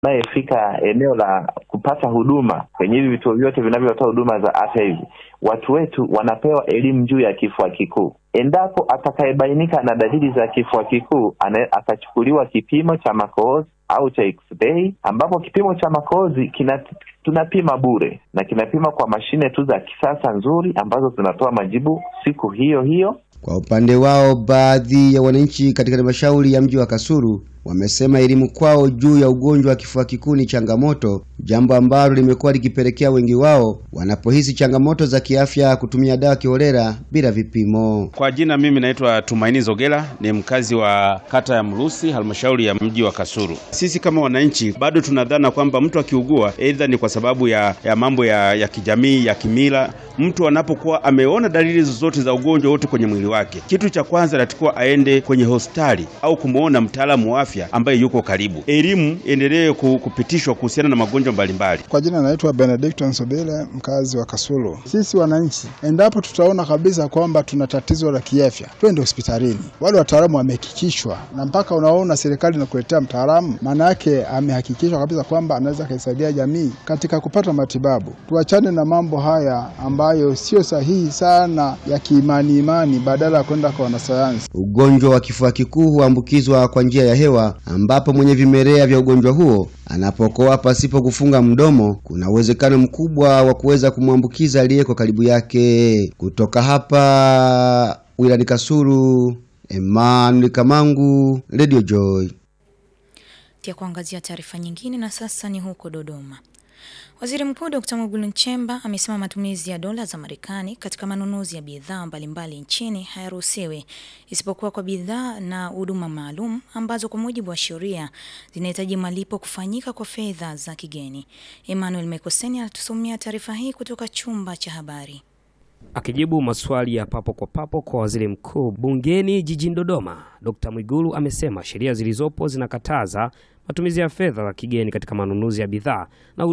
anayefika eneo la kupata huduma kwenye hivi vituo vyote vinavyotoa huduma za afya hivi, watu wetu wanapewa elimu juu ya kifua kikuu. Endapo atakayebainika na dalili za kifua kikuu, atachukuliwa kipimo cha makohozi au cha x-ray, ambapo kipimo cha makohozi kina tunapima bure na kinapima kwa mashine tu za kisasa nzuri ambazo zinatoa majibu siku hiyo hiyo. Kwa upande wao, baadhi ya wananchi katika halmashauri ya mji wa Kasulu wamesema elimu kwao juu ya ugonjwa wa kifua kikuu ni changamoto, jambo ambalo limekuwa likipelekea wengi wao wanapohisi changamoto za kiafya kutumia dawa kiholela bila vipimo. Kwa jina mimi naitwa Tumaini Zogela, ni mkazi wa kata ya Mrusi, halmashauri ya mji wa Kasulu. Sisi kama wananchi bado tunadhana kwamba mtu akiugua aidha ni kwa sababu ya, ya mambo ya, ya kijamii ya kimila. Mtu anapokuwa ameona dalili zozote za ugonjwa wote kwenye mwili wake, kitu cha kwanza anatakiwa aende kwenye hospitali au kumwona mtaalamu wa afya ambaye yuko karibu. Elimu endelee kupitishwa kuhusiana na magonjwa mbalimbali. Kwa jina naitwa Benedicto Sobele, mkazi wa Kasulu. Sisi wananchi, endapo tutaona kabisa kwamba tuna tatizo la kiafya, twende hospitalini. Wale wataalamu wamehakikishwa, na mpaka unaona serikali inakuletea mtaalamu, maana yake amehakikishwa kabisa kwamba anaweza kaisaidia jamii katika kupata matibabu. Tuachane na mambo haya ambayo sio sahihi sana ya kiimani imani, badala ya kwenda kwa wanasayansi. Ugonjwa wa kifua kikuu huambukizwa kwa njia ya hewa ambapo mwenye vimelea vya ugonjwa huo anapokoa pasipo kufunga mdomo, kuna uwezekano mkubwa wa kuweza kumwambukiza aliyeko karibu yake. Kutoka hapa wilani Kasulu, Emmanuel Kamangu, Radio Joy. Tia kuangazia taarifa nyingine, na sasa ni huko Dodoma. Waziri Mkuu Dkt. Mwigulu Nchemba amesema matumizi ya dola za Marekani katika manunuzi ya bidhaa mbalimbali nchini hayaruhusiwi isipokuwa kwa bidhaa na huduma maalum ambazo kwa mujibu wa sheria zinahitaji malipo kufanyika kwa fedha za kigeni. Emmanuel Mekoseni anatusomea taarifa hii kutoka chumba cha habari. Akijibu maswali ya papo kwa papo kwa waziri mkuu bungeni jijini Dodoma, Dkt. Mwigulu amesema sheria zilizopo zinakataza matumizi ya fedha za kigeni katika manunuzi ya bidhaa na